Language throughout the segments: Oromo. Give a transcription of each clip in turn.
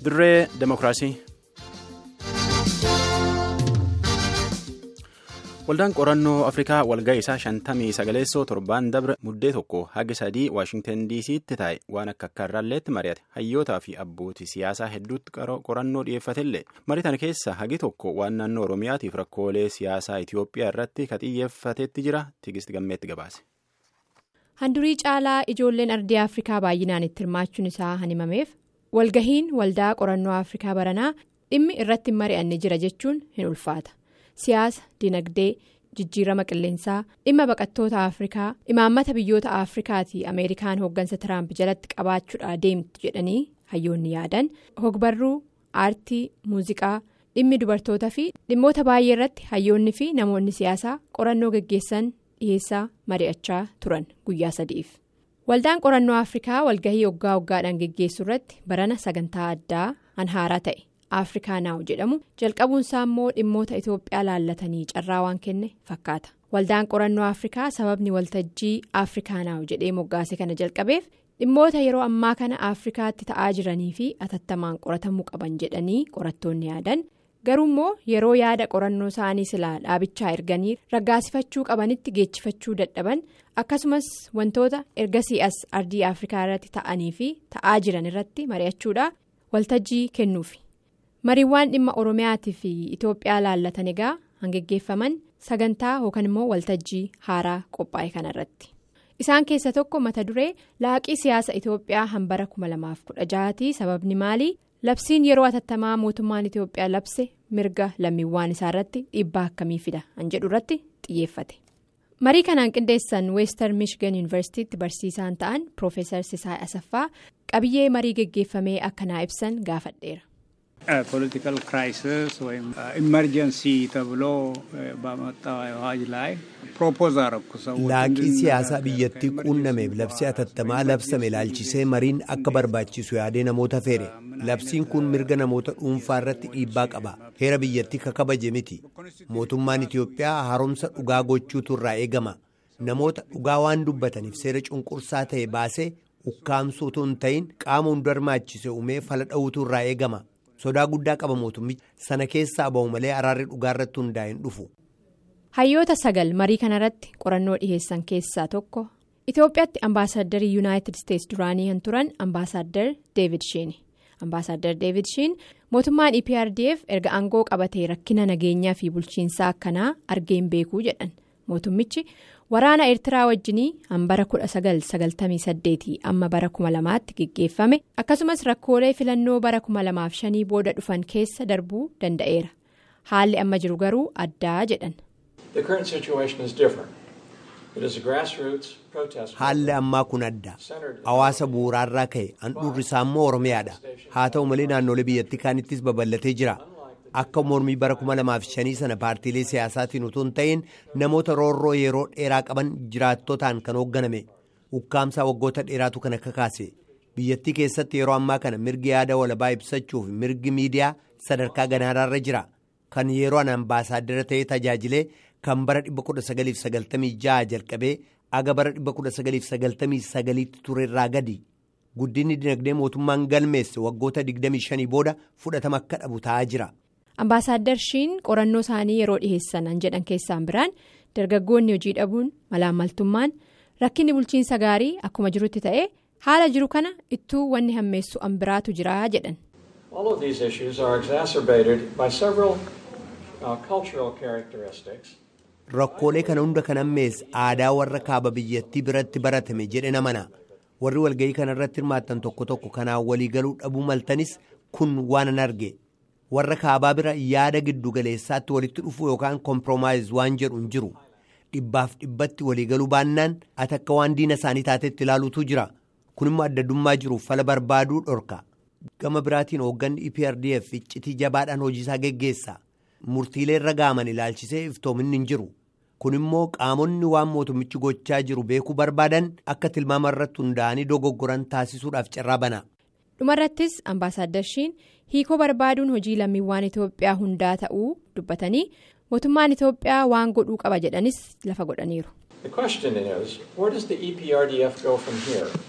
dirree demokiraasii. waldaan qorannoo afrikaa walga'ii isaa shantamii sagaleessoo torbaan dabre muddee tokko haga sadii waashingtan diisiitti taa'e waan akka akkaarraalleetti mari'ate hayyootaa fi abbootii siyaasaa hedduutti qorannoo dhiyeeffatellee marii tana keessa hagi tokko waan naannoo oromiyaatiif rakkoolee siyaasaa itiyoophiyaa irratti ka xiyyeeffateetti jira tigisti gammeetti gabaase. handurii caalaa ijoolleen ardii afrikaa baay'inaan itti hirmaachuun isaa hanimameef walgahiin waldaa qorannoo afrikaa baranaa dhimmi irratti mari'anne jira jechuun hin ulfaata. siyaasa dinagdee jijjiirama qilleensaa dhimma baqattoota afrikaa imaammata biyyoota afrikaatii ameerikaan hooggansa tiraamp jalatti qabaachuudha deemtu jedhanii hayyoonni yaadan hogbarruu aartii muuziqaa dhimmi dubartoota fi dhimmoota baay'ee irratti hayyoonni fi namoonni siyaasaa qorannoo geggeessan dhiheessaa mari'achaa turan guyyaa sadiif waldaan qorannoo afrikaa walgahii waggaa waggaadhaan geggeessu irratti barana sagantaa addaa anhaaraa ta'e. afrikaa naaw jedhamu jalqabuunsaa immoo dhimmoota itoophiyaa laallatanii carraa waan kenne fakkaata waldaan qorannoo afrikaa sababni waltajjii afrikaa naaw jedhee moggaase kana jalqabeef dhimmoota yeroo ammaa kana afrikaatti ta'aa jiranii fi atattamaan qoratamuu qaban jedhanii qorattoonni yaadan garuu immoo yeroo yaada qorannoo isaanii silaa dhaabichaa erganii raggaasifachuu qabanitti geechifachuu dadhaban akkasumas wantoota ergasii as ardii afrikaa irratti ta'anii fi ta'aa jiran irratti mari'achuudha waltajjii kennuufi. mariiwwan dhimma oromiyaatii fi itoophiyaa laallatan egaa hangeggeeffaman sagantaa yookaan immoo waltajjii haaraa qophaa'e kanarratti isaan keessa tokko mata duree laaqii siyaasa itoophiyaa hambara 2016 sababni maalii labsiin yeroo atattamaa mootummaan itoophiyaa labse mirga lammiiwwan isaarratti dhiibbaa akkamii fida an jedhu irratti xiyyeeffate marii kanaan qindeessan weestar michigan yuunivarsiitiitti barsiisaan ta'an piroofeesar sisaay asaffaa qabiyyee marii geggeeffamee akkanaa ibsan gaafadheera. ፖለቲካል ክራይሲስ ወይም ኢመርጀንሲ ተብሎ በመጣው አዋጅ ላይ ፕሮፖዝ አረኩ ሰው laaqii siyaasaa biyyattii quunnameef labsii atattamaa labsame ilaalchisee mariin akka barbaachisu yaadee namoota feere labsiin kun mirga namoota dhuunfaa irratti dhiibbaa qaba heera biyyattii kakabaje miti mootummaan itiyoophiyaa haaromsa dhugaa gochuutu irraa eegama namoota dhugaa waan dubbataniif seera cunqursaa ta'e baasee ukkaamsuutu hin ta'in qaama hunda hirmaachise uumee fala dha'uutu irraa eegama. sodaa guddaa qaba mootummichi sana keessaa ba'u malee araarri dhugaa irratti hundaa'een dhufu. hayyoota sagal marii kanarratti qorannoo dhiheessan keessaa tokko itoophiyaatti ambaasaaddarii yuunaayitid isteetsi duraanii kan turan ambaasaadder deevid shiin ambaasaadder deevid shiin mootummaan eprdf erga aangoo qabatee rakkina nageenyaa fi bulchiinsaa akkanaa argeen beekuu jedhan mootummichi waraana eertiraa wajjinii hambara 1998 amma bara 2000tti geggeeffame akkasumas rakkoolee filannoo bara 2005 booda dhufan keessa darbuu danda'eera haalli amma jiru garuu addaa jedhan. haalli ammaa kun adda hawaasa bu'uuraarraa ka'e handhuurri isaa immoo oromiyaadha haa ta'u malee naannolee biyyattii kaanittis babal'atee jira. akka mormii bara 2005 sana paartiilee siyaasaatiin utuu hin ta'in namoota roorroo yeroo dheeraa qaban jiraattotaan kan hoogganame ukkaamsaa waggoota dheeraatu kan akka kaase biyyattii keessatti yeroo ammaa kana mirgi yaada walabaa ibsachuuf mirgi miidiyaa sadarkaa ganaaraarra jira kan yeroo an ambaasaaddara ta'ee tajaajilee kan bara 1996 jalqabee aga bara 1999tti turerraa gadi guddinni dinagdee mootummaan galmeesse waggoota 25 booda fudhatama akka dhabu ta'aa jira. ambaasaadder shiin qorannoo isaanii yeroo dhiheessan an jedhan keessaan biraan dargaggoonni hojii dhabuun malaammaltummaan rakkinni bulchiinsa gaarii akkuma jirutti ta'e haala jiru kana ittuu wanni hammeessu an biraatu jira jedhan. rakkoolee kana hunda kan hammeesse aadaa warra kaaba biyyattii biratti baratame jedhe namana warri walga'ii kana irratti hirmaattan tokko tokko kanaan waliigaluu dhabuu maltanis kun waan an arge. warra kaabaa bira yaada giddu galeessaatti walitti dhufu yookaan kompromaayiz waan jedhu hin jiru dhibbaaf dhibbatti waliigaluu baannaan ati akka waan diina isaanii taatetti ilaaluutu jira kun immoo addaddummaa jiruuf fala barbaaduu dhorka gama biraatiin hoogganni eprdf iccitii jabaadhaan hojiisaa geggeessa murtiilee irra gaaman ilaalchisee iftoominni hin jiru kun immoo qaamonni waan mootummichi gochaa jiru beekuu barbaadan akka tilmaama irratti hundaa'anii dogoggoran taasisuudhaaf carraa bana. dhumarrattis ambaasaadder shiin hiikoo barbaaduun hojii lammiiwwan itoophiyaa hundaa ta'uu dubbatanii mootummaan itoophiyaa waan godhuu qaba jedhanis lafa godhaniiru.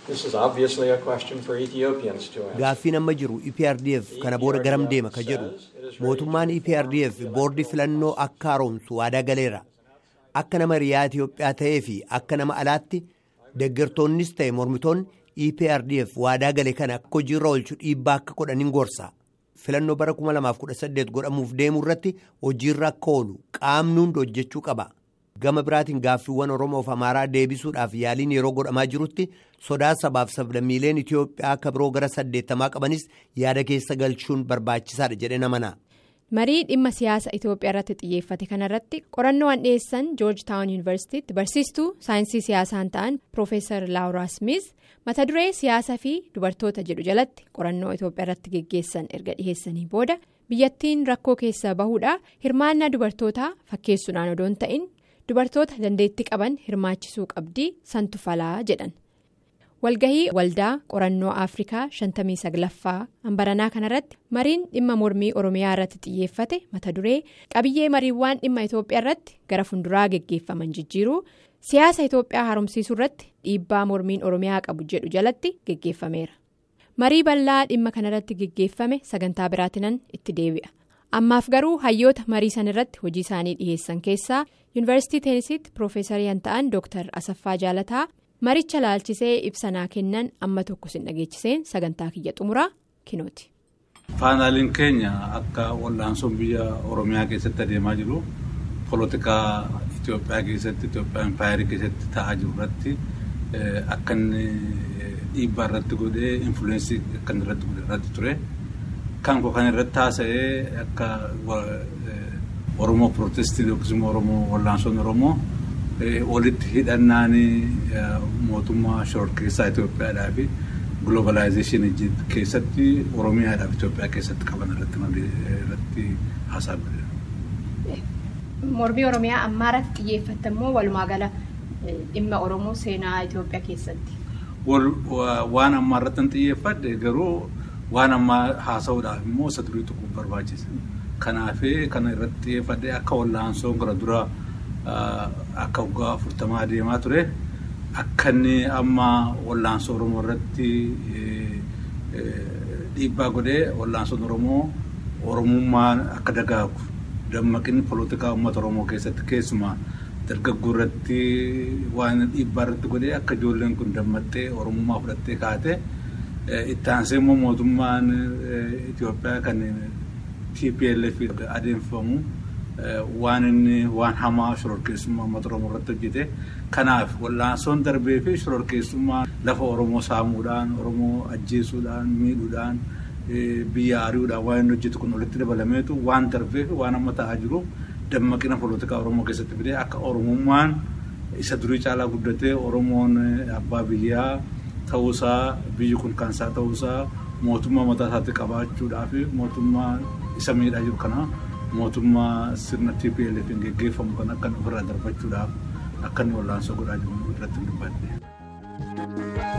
Gaaffiin amma jiru EPRDF kana booda garam deema ka jedhu mootummaan EPRDF boordii filannoo akka haaromsu waadaa galeera. Akka nama riyaa Itoophiyaa ta'ee fi akka nama alaatti deeggartoonnis ta'e mormitoonni EPRDF waadaa gale kana akka hojiirra oolchu dhiibbaa akka godhaniin gorsa. Filannoo bara 2018 godhamuuf deemuu irratti hojiirra akka oolu qaamni hundi hojjechuu qaba. Gama biraatiin gaaffiiwwan Oromoof Amaaraa deebisuudhaaf yaaliin yeroo godhamaa jirutti sodaa sabaaf sablammiileen Itoophiyaa akka biroo gara saddeettamaa qabanis yaada keessa galchuun barbaachisaadha jedhee namana. marii dhimma siyaasa itoophiyaa irratti xiyyeeffate kanarratti qorannoo an dhiyeessan joorji taawun yuunivarsiitiitti barsiistuu saayinsii siyaasaan ta'an piroofeesar laawuraa smith mata duree siyaasaa fi dubartoota jedhu jalatti qorannoo itoophiyaa irratti geggeessan erga dhiheessanii booda biyyattiin rakkoo keessa bahuudha hirmaannaa dubartootaa fakkeessuudhaan odoo hin ta'in dubartoota dandeettii qaban hirmaachisuu qabdii santu falaa jedhan. walgahii waldaa qorannoo afrikaa 59ffaa hambaranaa kanarratti mariin dhimma mormii oromiyaa irratti xiyyeeffate mata duree qabiyyee mariiwwan dhimma itoophiyaa irratti gara funduraa geggeeffaman jijjiiruu siyaasa itoophiyaa haaromsiisuu irratti dhiibbaa mormiin oromiyaa qabu jedhu jalatti geggeeffameera marii bal'aa dhimma kanarratti geggeeffame sagantaa biraatinan itti deebi'a ammaaf garuu hayyoota marii san irratti hojii isaanii dhiheessan keessaa yuunivarsiitii teenisitti piroofeesarii kan ta'an dooktar asaffaa jaalataa. maricha laalchisee ibsanaa kennan amma tokko sin dhageechiseen sagantaa kiyya xumuraa kinooti. faanaaliin keenya akka wal'aansoon biyya oromiyaa keessatti adeemaa jiru poolotikaa itiyoophiyaa keessatti itiyoophiyaa impaayarii keessatti ta'aa jiru irratti akka inni dhiibbaa irratti godhee infuleensii akka inni irratti godhe irratti ture kan koo kan irratti haasa'ee akka oromoo pirootestii yookiis immoo oromoo wal'aansoon oromoo. walitti hidhannaan mootummaa shororkeessaa Itoophiyaadhaa fi giloobalaayzeeshinii keessatti Oromiyaadhaaf Itoophiyaa keessatti qaban irratti haasaa godhe. Mormii Oromiyaa ammaa irratti xiyyeeffatte immoo walumaa gala dhimma Oromoo seenaa Itoophiyaa keessatti. Waan ammaa irratti hin xiyyeeffadhe garuu waan ammaa haasa'uudhaaf immoo isa durii tokko barbaachisa. Kanaaf kana irratti xiyyeeffadhe akka wal'aansoon gara duraa. Akka waggaa afurtamaa adeemaa ture akka inni amma wal'aansoo Oromoo irratti dhiibbaa godhee wal'aansoon Oromoo Oromummaan akka dagaagu dammaqinni poolotikaa uummata Oromoo keessatti keessumaa dargaggoo irratti waan dhiibbaa irratti godhee akka ijoolleen kun dammattee Oromummaa fudhattee kaate itti aansee immoo mootummaan Itoophiyaa kan TPLF adeemsifamu. waan inni waan hamaa shororkeessummaa uummata Oromoo irratti hojjete. Kanaaf wal'aansoon darbee fi shororkeessummaa lafa Oromoo saamuudhaan, Oromoo ajjeesuudhaan, miidhuudhaan, biyya ari'uudhaan waan inni hojjetu kun walitti dabalameetu waan darbee fi waan amma ta'aa jiru dammaqina poolotikaa Oromoo keessatti fidee akka Oromummaan isa durii caalaa guddatee Oromoon abbaa biyyaa ta'uusaa biyyi kun kansaa ta'uusaa mootummaa mataa isaatti qabaachuudhaa fi mootummaa isa miidhaa jiru kana. mootummaa sirna TPLF geggeeffamu kan akka ofirraa darbachuudhaaf akka inni wal'aansoo godhaa jiru irratti dubbadde.